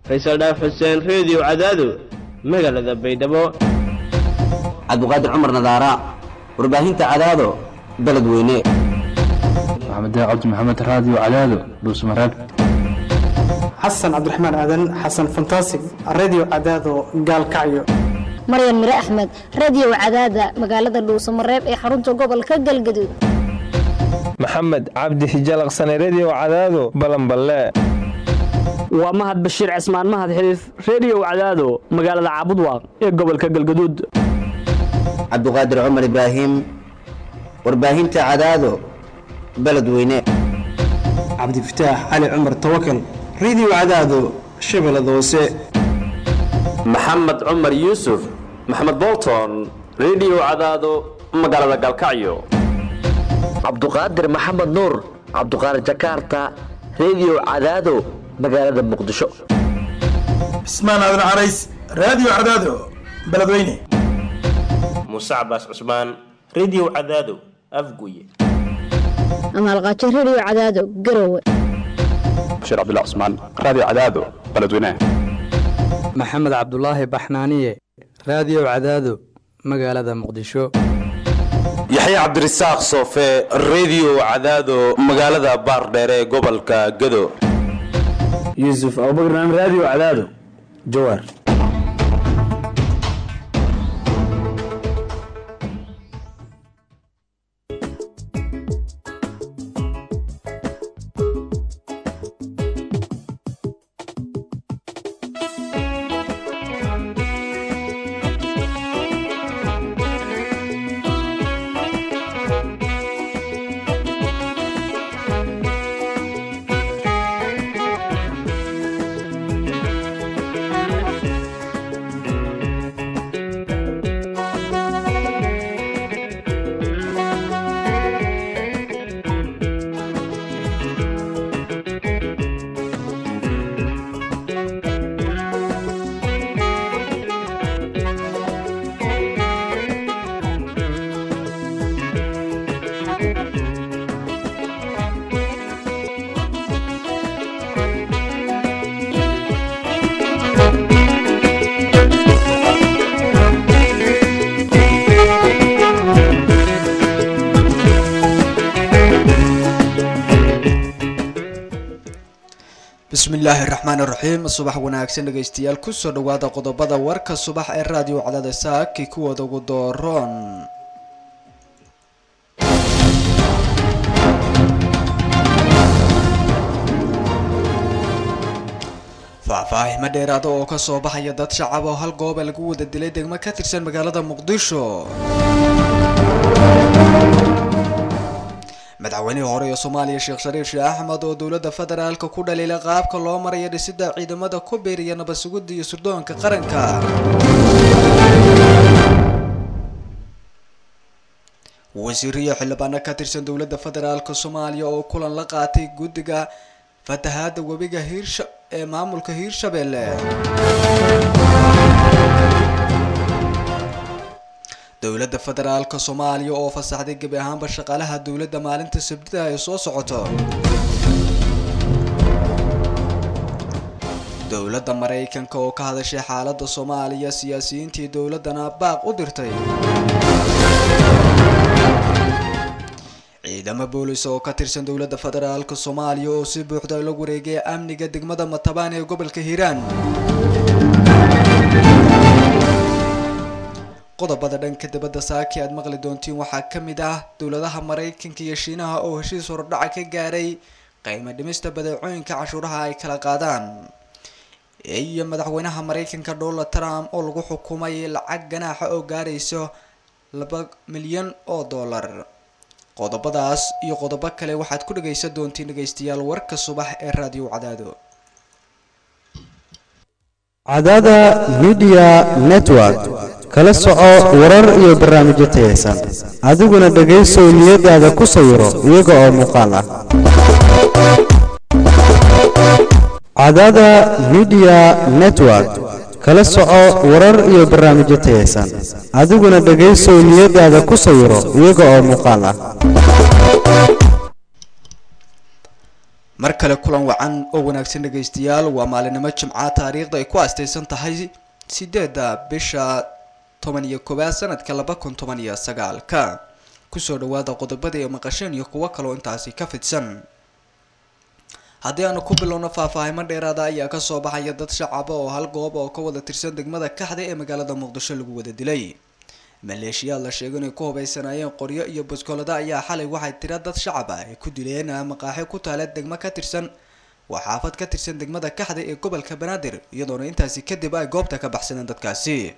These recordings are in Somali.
faysal dhaaf xuseen reediyo cadaado magaalada baydhabo cabdiqaadir cumar nadaara warbaahinta cadaado beledweyne maxamed cabdi maxamed raadiyo cadaado dhuusmareeb xasan cabdiraxmaan aadan xasan fantasig radio cadaado gaalkacyo maryan mire axmed radio cadaada magaalada dhuusamareeb ee xarunta gobolka galgaduud maxamed cabdi hijalaqsane redio cadaado balanballe waa mahad bashiir cismaan mahad xiliif reediyow cadaado magaalada caabudwaaq ee gobolka galgaduud cabdiqaadir cumar ibraahim warbaahinta cadaado beledweyne cabdifataax cali cumar tawakal radio cadaado shabeellada hoose maxamed cumar yuusuf maxamed bolton redio cadaado magaalada galkacyo cabduqaadir maxamed nuur cabduqaadir jakarta redio cadaado magaalada muqdisho cismaan aadan carays raadiyo cadaado beledweyne muuse cabaas cusmaan redio cadaado afguye amaalqaajo redio cadaado garowe bashiir cabdullah cusmaan raadiyo cadaado beledweyne maxamed cabdulaahi baxnaaniye raadiyo cadaado magaalada muqdisho yaxya cabdirasaaq soofe redio cadaado magaalada baardheere ee gobolka gado yuusuf abubakran raadiyo cadaado jawaar bismillaahi raxmaan raxiim subax wanaagsan dhegaystayaal kusoo dhawaada qodobada warka subax ee raadiyo cadaada saaki kuwooda ugu dooroon faahfaahimo dheeraada oo kasoo baxaya dad shacab oo hal gooba lagu wada dilay degmo ka tirsan magaalada muqdisho madaxweynihii hore ee soomaaliya sheekh shariif sheeh axmed oo dowladda federaalka ku dhaliilay qaabka loo maraya dhisida ciidamada ku biiriya nabadsugidda iyo surdoonka qaranka wasiiriyo xildhibaano ka tirsan dowladda federaalka soomaaliya oo kulan la qaatay guddiga fatahaada webiga hiirsha ee maamulka hiirshabelle dowladda federaalka soomaaliya oo fasaxday gebi ahaanba shaqaalaha dowladda maalinta sabtida ay soo socoto dowladda maraykanka oo ka hadashay xaaladda soomaaliya siyaasiyiintii dowladdana baaq u dirtay ciidamo boolis oo ka tirsan dowladda federaalka soomaaliya oo si buuxda la wareegay amniga degmada matabaan ee gobolka hiiraan qodobada dhanka dibadda saaki aad maqli doontiin waxaa ka mid ah dowladaha maraykanka iyo shiinaha oo heshiis hordhaca ka gaaray qiimo dhimista badeecooyinka cashuuraha ay kala qaadaan iyo madaxweynaha maraykanka donald trump oo lagu xukumay lacag ganaaxa oo gaarayso laba milyan oo dollar qodobadaas iyo qodobo kale waxaad ku dhagaysan doontiin dhegaystayaal warka subax ee raadiyo cadaado cadaada midiya network kala soco warar iyo barnaamijyo tayaysan adiguna dhegaysow niyadaada ku sawiro iyaga oo muuqaal ah cadaada midiya network kala soco warar iyo barnaamijyo tayaysan adiguna dhegaysow niyadaada ku sawiro iyaga oo muuqaal ah mar kale kulan wacan oo wanaagsan dhegaystayaal waa maalinimo jimca taariikhda ay ku astaysan tahay sideedda bisha toban iyo koowaad sanadka laba kun toban iyo sagaalka kusoo dhawaada qodobada iyo maqasheen iyo kuwo kaloo intaasi ka fidsan haddii aanu ku bilowno faahfaahimo dheeraada ayaa kasoo baxaya dad shacaba oo hal goob oo ka wada tirsan degmada kaxda ee magaalada muqdisho lagu wada dilay maleeshiyaad la sheego inay ku hubaysanaayeen qoryo iyo buskolada ayaa xalay waxay tira dad shacaba ay ku dileen maqaaxi ku taala degmo ka tirsan waa xaafad ka tirsan degmada kaxda ee gobolka banaadir iyadoona intaasi kadib ay goobta ka baxsadeen dadkaasi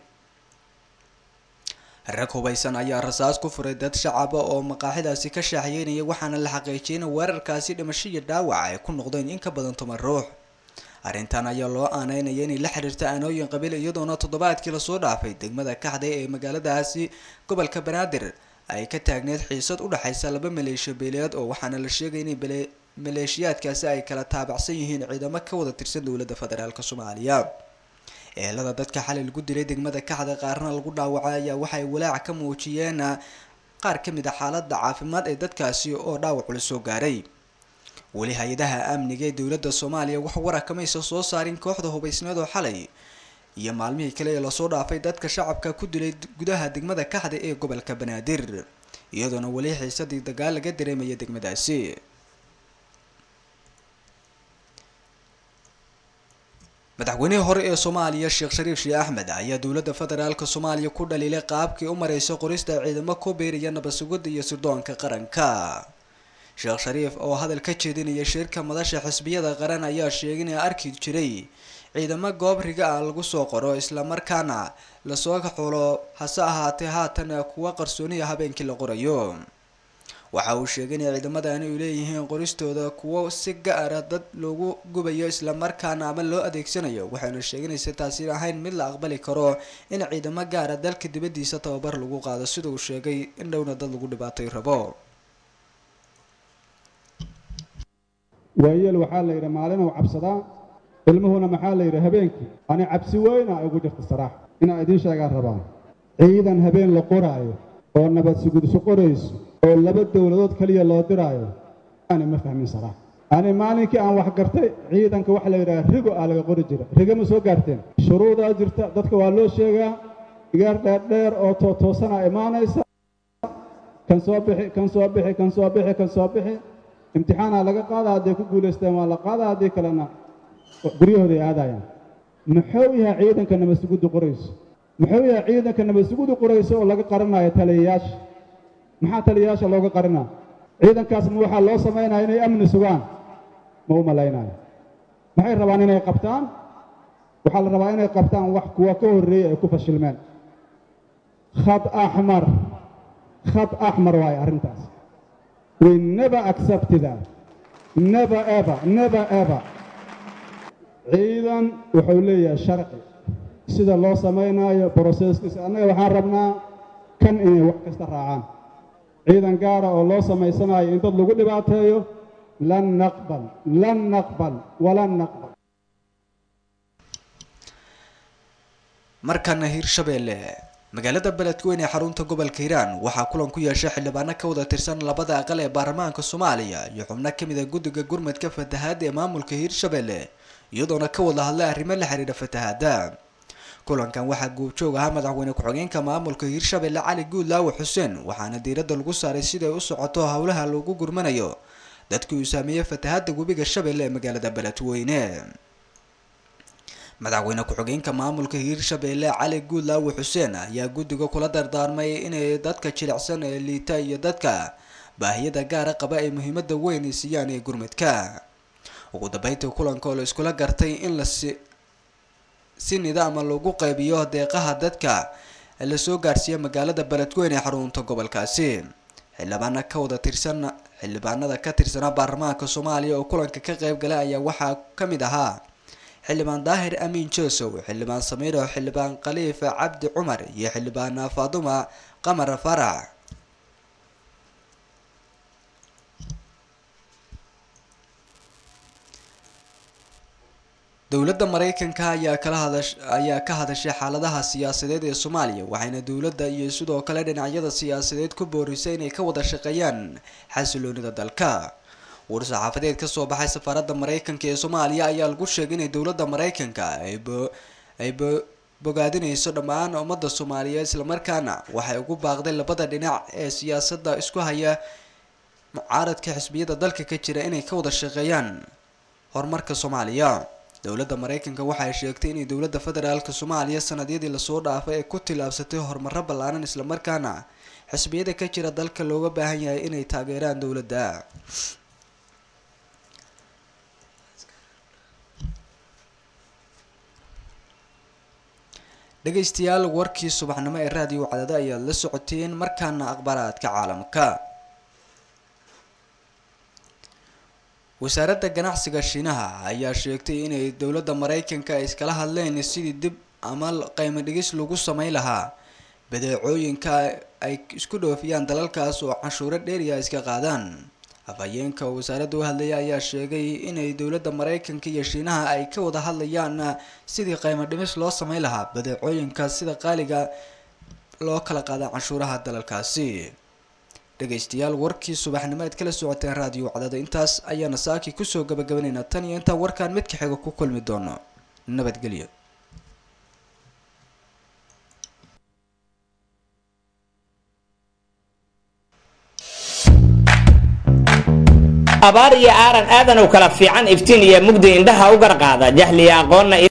rag hubaysan ayaa rasaas ku furay dad shacaba oo maqaaxidaasi ka shaaxiyeynaya waxaana la xaqiijiyay in weerarkaasi dhimasho iyo dhaawac ay ku noqdeen in ka badan toban ruux arrintan ayaa loo aaneynaya inay la xiriirta aanooyin qabiil iyadoona toddobaadkii lasoo dhaafay degmada kaxday ee magaaladaasi gobolka banaadir ay ka taagneed xiisad u dhexaysa laba maleeshiya beeleed oo waxaana la sheegay inay maleeshiyaadkaasi ay kala taabacsan yihiin ciidamo ka wada tirsan dowladda federaalk soomaaliya eelada dadka xalay lagu dilay degmada kaxda qaarna lagu dhaawacay ayaa waxay walaac ka muujiyeen qaar ka mid a xaalada caafimaad ee dadkaasi oo dhaawac la soo gaaray weli hay-adaha amniga ee dowladda soomaaliya wax warakamaysa soo saarin kooxda hubaysneed oo xalay iyo maalmihii kale ee lasoo dhaafay dadka shacabka ku dilay gudaha degmada kaxda ee gobolka banaadir iyadoona weli xiisadii dagaal laga dareemaya degmadaasi madaxweynihii hore ee soomaaliya sheekh shariif sheeh axmed ayaa dowladda federaalk soomaaliya ku dhaliilay qaabkii u mareysa qorista ciidamo ku biiraya nabadsugidda iyo sirdoonka qaranka sheekh shariif oo hadal ka jeedinaya shirka madasha xisbiyada qaran ayaa sheegay inay arki jiray ciidamo goob riga ah lagu soo qoro islamarkaana lasoo xulo hase ahaatee haatan kuwa qarsooniya habeenkii la qorayo waxa uu sheegay inay ciidamadani u leeyihiin qoristooda kuwo si gaara dad loogu gubayo islamarkaana ama loo adeegsanayo waxayna sheeganaysa taasi ahayn mid la aqbali karo in ciidamo gaara dalka dibadiisa tababar lagu qaado sida uu sheegay in dhowna dad lagu dhibaatay rabo waayeel waxaa la yidhi maalinuu cabsadaa ilmuhuna maxaa la yidhi habeenkii ani cabsi weyna ay ugu jirta saraax inaa idiin sheegaan rabaa ciidan habeen la qoraayo oo nabad sugudso qorayso oo laba dowladood keliya loo diraayo ani ma fahmin saraax ani maalinkii aan wax gartay ciidanka waxa la yidhaha rigo aa laga qori jira rigo ma soo gaarteen shuruudaa jirta dadka waa loo sheegaa igaar dheerdheer oo tootoosanaa imaanaysa kan soo bixi kan soo bixi kan soo bixi kan soo bixi imtixaanaa laga qaada hadday ku guulaysteen waa la qaada haddii kalena guryahooday aadayaan muxuu yahay ciidanka nabadsuguddu qorayso muxuu yahay ciidanka nabadsuguddu qorayso oo laga qarinayo taliyayaasha maxaa taliyayaasha looga qarinaa ciidankaas ma waxaa loo samaynaya inay amni sugaan ma u malaynayo maxay rabaan inay qabtaan waxaa la rabaa inay qabtaan wax kuwa ka horreeyey ay ku fashilmeen khad axmar khad axmar waaye arrintaas we never accept that never ever never ever ciidan wuxuu leeyahay sharci sida loo samaynayo broseskiisa annaga waxaan rabnaa kan inay wax kasta raacaan ciidan gaara oo loo samaysanayo in dad lagu dhibaateeyo lan naqbal lan naqbal walan naqbal markana hirshabeelle magaalada beledweyne ee xarunta gobolka hiiraan waxaa kulan ku yeeshay xildhibaano ka wada tirsan labada aqal ee baarlamaanka soomaaliya iyo xubno kamid a guddiga gurmadka fatahaada ee maamulka hiirshabeelle iyadoona ka wada hadlay arrimo la xiriira fatahaada kulankan waxaa goobjoog ahaa madaxweyne ku-xigeenka maamulka hiirshabeelle cali guudlaawe xuseen waxaana diiradda lagu saaray siday u socoto howlaha lagu gurmanayo dadkii uu saameeyey fatahaada webiga shabeelle ee magaalada beledweyne madaxweyne ku-xigeenka maamulka hiirshabeelle cali guudlaawe xuseen ayaa guddiga kula dardaarmay inay dadka jilicsan ee liita iyo dadka baahiyada gaara qaba ay muhiimada weyn siiyaan ee gurmadka ugu dambeyntii kulanka oo la iskula gartay in la si si nidaama lagu qaybiyo deeqaha dadka lasoo gaarsiiya magaalada beledweyne ee xarunta gobolkaasi xildhibaana ka wada tirsan xildhibaanada ka tirsanaa baarlamaanka soomaaliya oo kulanka ka qayb galay ayaa waxaa ka mid ahaa xildhibaan daahir amiin joosow xildhibaan samiiro xildhibaan khaliif cabdi cumar iyo xildhibaan faaduma qamar farac dowladda mareykanka ayaa kala hadash ayaa ka hadashay xaaladaha siyaasadeed ee soomaaliya waxayna dowladda iyo sidoo kale dhinacyada siyaasadeed ku boorisay inay ka wada shaqeeyaan xasiloonida dalka war-saxaafadeed kasoo baxay safaaradda maraykanka ee soomaaliya ayaa lagu sheegay inay dowladda maraykanka ay ay bogaadinayso dhammaan ummadda soomaaliyeed islamarkaana waxay ugu baaqday labada dhinac ee siyaasadda isku haya mucaaradka xisbiyada dalka ka jira inay ka wada shaqeeyaan horumarka soomaaliya dowladda maraykanka waxay sheegtay inay dowladda federaalk soomaaliya sanadyadii lasoo dhaafay ay ku tilaabsatay horumaro ballaaran islamarkaana xisbiyada ka jira dalka looga baahan yahay inay taageeraan dowladda dhegaystayaal warkii subaxnimo ee raadiyo cadada ayaad la socoteen markaana akhbaaraadka caalamka wasaaradda ganacsiga shiinaha ayaa sheegtay inay dowladda maraykanka ay iskala hadleen sidii dib ama qiimo dhigis lagu sameyn lahaa badeecooyinka ay isku dhoofiyaan dalalkaas oo canshuuro dheeriya iska qaadaan afhayeenka wasaaradda u hadlaya ayaa sheegay inay dowladda maraykanka iyo shiinaha ay ka wada hadlayaan sidii qiimo dhimis loo sameyn lahaa badeecooyinka sida qaaliga loo kala qaada canshuuraha dalalkaasi dhegaystayaal warkii subaxnimo aad kala socoteen raadiyo cadada intaas ayaana saaki kusoo gabagabanaynaa tan iyo intaan warkaan midka xiga ku kulmi doono nabadgelyo abaar iyo aaran aadanow kala fiican iftiin iyo mugdi indhaha u garqaada jahliya aqoonna